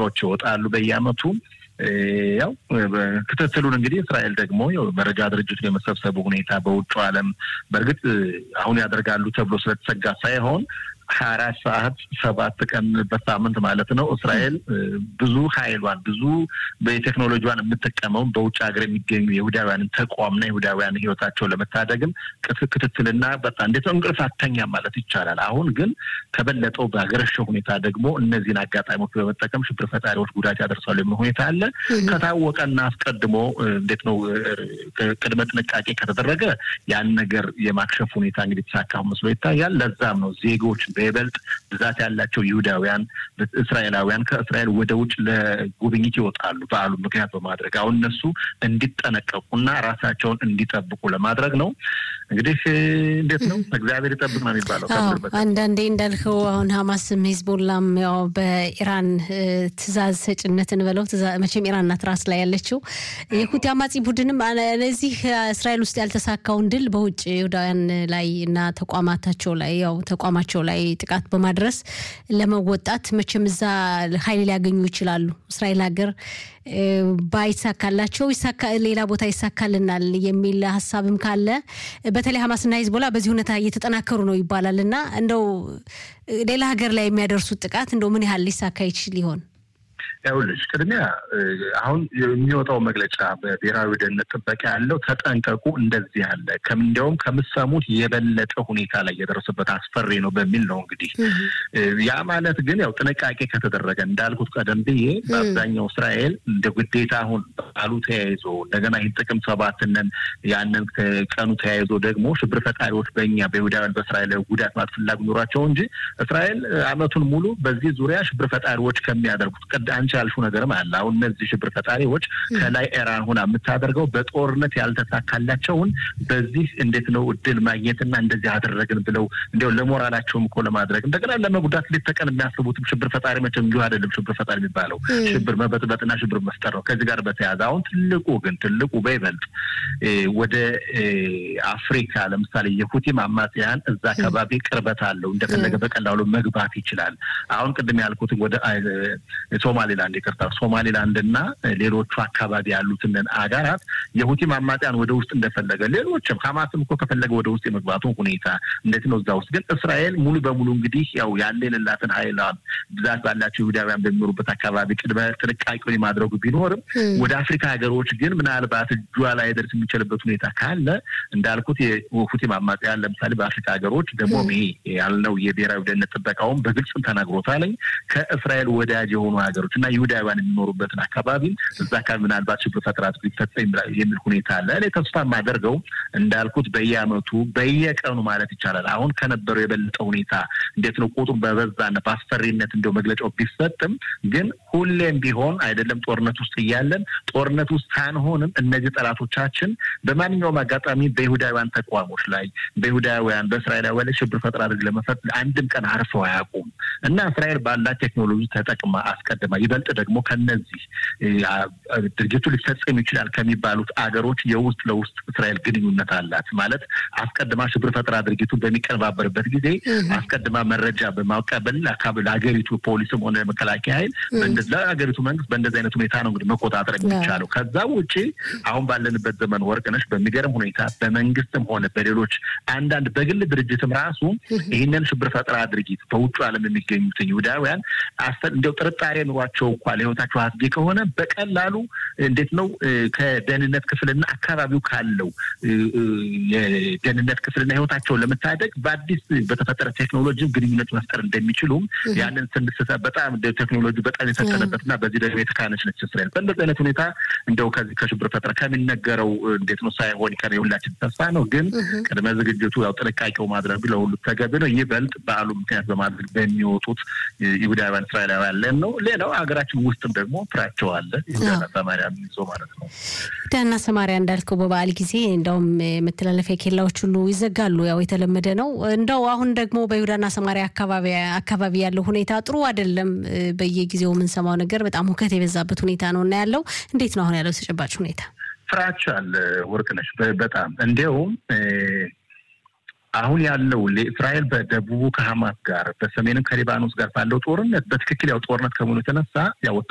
መግለጫዎች ይወጣሉ በየአመቱ። ያው ክትትሉን እንግዲህ እስራኤል ደግሞ መረጃ ድርጅቱን የመሰብሰቡ ሁኔታ በውጭ ዓለም በእርግጥ አሁን ያደርጋሉ ተብሎ ስለተሰጋ ሳይሆን ሀያ አራት ሰዓት ሰባት ቀን በሳምንት ማለት ነው። እስራኤል ብዙ ኃይሏን ብዙ በቴክኖሎጂዋን የምጠቀመው በውጭ ሀገር የሚገኙ የይሁዳውያንን ተቋምና የይሁዳውያን ህይወታቸውን ለመታደግም ክትትልና በጣም እንዴት ነው እንቅልፍ አተኛም ማለት ይቻላል። አሁን ግን ከበለጠው በሀገረሸው ሁኔታ ደግሞ እነዚህን አጋጣሚዎች በመጠቀም ሽብር ፈጣሪዎች ጉዳት ያደርሳሉ የሚል ሁኔታ አለ። ከታወቀና አስቀድሞ እንዴት ነው ቅድመ ጥንቃቄ ከተደረገ ያን ነገር የማክሸፍ ሁኔታ እንግዲህ ተሳካሁ መስሎ ይታያል። ለዛም ነው ዜጎች በይበልጥ ብዛት ያላቸው ይሁዳውያን እስራኤላውያን ከእስራኤል ወደ ውጭ ለጉብኝት ይወጣሉ በዓሉ ምክንያት በማድረግ አሁን እነሱ እንዲጠነቀቁና ራሳቸውን እንዲጠብቁ ለማድረግ ነው። እንግዲህ እንዴት ነው እግዚአብሔር ይጠብቅ ነው የሚባለው። አንዳንዴ እንዳልከው አሁን ሀማስም ሂዝቦላም ያው በኢራን ትእዛዝ ሰጭነትን በለው መቼም ኢራን ናት ራስ ላይ ያለችው የሁቲ አማጺ ቡድንም ለዚህ እስራኤል ውስጥ ያልተሳካውን ድል በውጭ ይሁዳውያን ላይ እና ተቋማታቸው ላይ ያው ተቋማቸው ላይ ጥቃት በማድረስ ለመወጣት መቼም እዛ ኃይል ሊያገኙ ይችላሉ። እስራኤል ሀገር ባይሳካላቸው ሌላ ቦታ ይሳካልናል የሚል ሀሳብም ካለ በተለይ ሀማስና ሂዝቦላ በዚህ ሁኔታ እየተጠናከሩ ነው ይባላል እና እንደው ሌላ ሀገር ላይ የሚያደርሱት ጥቃት እንደው ምን ያህል ሊሳካ ይችል ይሆን? ይኸውልሽ ቅድሚያ አሁን የሚወጣው መግለጫ በብሔራዊ ደህንነት ጥበቃ ያለው ተጠንቀቁ፣ እንደዚህ ያለ እንዲያውም ከምሰሙት የበለጠ ሁኔታ ላይ የደረሰበት አስፈሪ ነው በሚል ነው። እንግዲህ ያ ማለት ግን ያው ጥንቃቄ ከተደረገ እንዳልኩት ቀደም ብዬ በአብዛኛው እስራኤል እንደ ግዴታ አሁን በዓሉ ተያይዞ እንደገና ይህን ጥቅምት ሰባትነን ያንን ቀኑ ተያይዞ ደግሞ ሽብር ፈጣሪዎች በእኛ በይሁዳውያን በእስራኤል ጉዳት ማለት ፍላጎት ኖሯቸው እንጂ እስራኤል አመቱን ሙሉ በዚህ ዙሪያ ሽብር ፈጣሪዎች ከሚያደርጉት ቀድ አንቺ ያልሹ ነገርም አለ። አሁን እነዚህ ሽብር ፈጣሪዎች ከላይ ኢራን ሆና የምታደርገው በጦርነት ያልተሳካላቸውን በዚህ እንዴት ነው እድል ማግኘትና እንደዚህ አደረግን ብለው እንዲያው ለሞራላቸውም እኮ ለማድረግ እንደገና ለመጉዳት ሌት ተቀን የሚያስቡትም ሽብር ፈጣሪ መቼም እንዲሁ አይደለም። ሽብር ፈጣሪ የሚባለው ሽብር መበጥበጥና ሽብር መፍጠር ነው። ከዚህ ጋር በተያያዘ አሁን ትልቁ ግን ትልቁ በይበልጥ ወደ አፍሪካ ለምሳሌ የሁቲም አማጽያን እዛ አካባቢ ቅርበት አለው። እንደፈለገ በቀላሉ መግባት ይችላል። አሁን ቅድም ያልኩትን ወደ ሶማሌላንድ ይቅርታ፣ ሶማሌላንድ እና ሌሎቹ አካባቢ ያሉትን አገራት የሁቲም አማጽያን ወደ ውስጥ እንደፈለገ ሌሎችም ሀማስም እኮ ከፈለገ ወደ ውስጥ የመግባቱ ሁኔታ እንዴት ነው እዛ ውስጥ ግን እስራኤል ሙሉ በሙሉ እንግዲህ ያው ያለ የሌላትን ሀይል ብዛት ባላቸው ይሁዳውያን በሚኖሩበት አካባቢ ቅድመ ጥንቃቄውን የማድረጉ ቢኖርም ወደ አፍሪካ ሀገሮች ግን ምናልባት እጇ ላይ ደርስ የሚችልበት ሁኔታ ካለ እንዳልኩት የሁቲም አማጽያን ለምሳሌ በአፍሪካ ሀገሮች ደግሞ ይሄ ያልነው የብሔራዊ ደህንነት ጥበቃውን በግልጽም ተናግሮታለኝ ከእስራኤል ወዳጅ የሆኑ ሀገሮች እና ይሁዳውያን የሚኖሩበትን አካባቢ እዛ አካባቢ ምናልባት ሽብር ፈጠራ ሊፈጸም የሚል ሁኔታ አለ። እኔ ተስፋ የማደርገው እንዳልኩት በየአመቱ በየቀኑ ማለት ይቻላል አሁን ከነበረው የበለጠ ሁኔታ እንዴት ነው ቁጥሩ በበዛና በአስፈሪነት እንደው መግለጫው ቢሰጥም ግን ሁሌም ቢሆን አይደለም ጦርነት ውስጥ እያለን ጦርነት ውስጥ ሳንሆንም እነዚህ ጠላቶቻችን በማንኛውም አጋጣሚ በይሁዳውያን ተቋሞች ላይ በይሁዳውያን በእስራኤላውያን ላይ ሽብር ፈጠራ አድርግ ለመፈት አንድም ቀን አርፈው አያውቁም እና እስራኤል ባላት ቴክኖሎጂ ተጠቅማ አስቀድማ ይበልጥ ደግሞ ከነዚህ ድርጅቱ ሊፈጸም ይችላል ከሚባሉት አገሮች የውስጥ ለውስጥ እስራኤል ግንኙነት አላት። ማለት አስቀድማ ሽብር ፈጠራ ድርጊቱ በሚቀነባበርበት ጊዜ አስቀድማ መረጃ በማቀበል ለሀገሪቱ ፖሊስም ሆነ መከላከያ ኃይል ለሀገሪቱ መንግስት በእንደዚህ አይነት ሁኔታ ነው እንግዲህ መቆጣጠር የሚቻለው። ከዛ ውጭ አሁን ባለንበት ዘመን ወርቅነሽ በሚገርም ሁኔታ በመንግስትም ሆነ በሌሎች አንዳንድ በግል ድርጅትም ራሱ ይህንን ሽብር ፈጠራ ድርጊት በውጭ ዓለም የሚገኙትን ይሁዳውያን እንዲያው ጥርጣሬ ኑሯቸው እንኳ ለህይወታቸው አስጊ ከሆነ በቀላሉ እንዴት ነው ከደህንነት ክፍልና አካባቢው ካለው የደህንነት ክፍልና ህይወታቸውን ለመታደግ በአዲስ በተፈጠረ ቴክኖሎጂ ግንኙነት መፍጠር እንደሚችሉም ያንን ስንስተ በጣም ቴክኖሎጂ በጣም የሰጠነበትና በዚህ ደግሞ የተካነች ነች እስራኤል። በእንደዚህ አይነት ሁኔታ እንደው ከዚህ ከሽብር ፈጠራ ከሚነገረው እንዴት ነው ሳይሆን ቀር የሁላችን ተስፋ ነው። ግን ቅድመ ዝግጅቱ ያው ጥንቃቄው ማድረግ ለሁሉ ተገቢ ነው። ይበልጥ በዓሉ ምክንያት በማድረግ በሚወጡት ይሁዳውያን እስራኤላውያን ለን ነው። ሌላው ሀገራችን ውስጥም ደግሞ ፍራቸው አለ ይሁዳና ሰማሪያ ይዞ ማለት ነው። ይሁዳና ሰማሪያ እንዳልከው በበዓል ጊዜ እንደውም መተላለፊያ ኬላዎች ሁሉ ይዘጋሉ። ያው የተለመደ ነው። እንደው አሁን ደግሞ በይሁዳና ሰማሪያ አካባቢ ያለው ሁኔታ ጥሩ አይደለም። በየጊዜው የምንሰማው ነገር በጣም ሁከት የበዛበት ሁኔታ ነው እና ያለው እንዴት ነው አሁን ያለው ተጨባጭ ሁኔታ? ፍራቻ አለ ወርቅነሽ። በጣም እንዲያውም አሁን ያለው ለእስራኤል በደቡቡ ከሀማስ ጋር በሰሜንም ከሊባኖስ ጋር ባለው ጦርነት በትክክል ያው ጦርነት ከመሆኑ የተነሳ ያው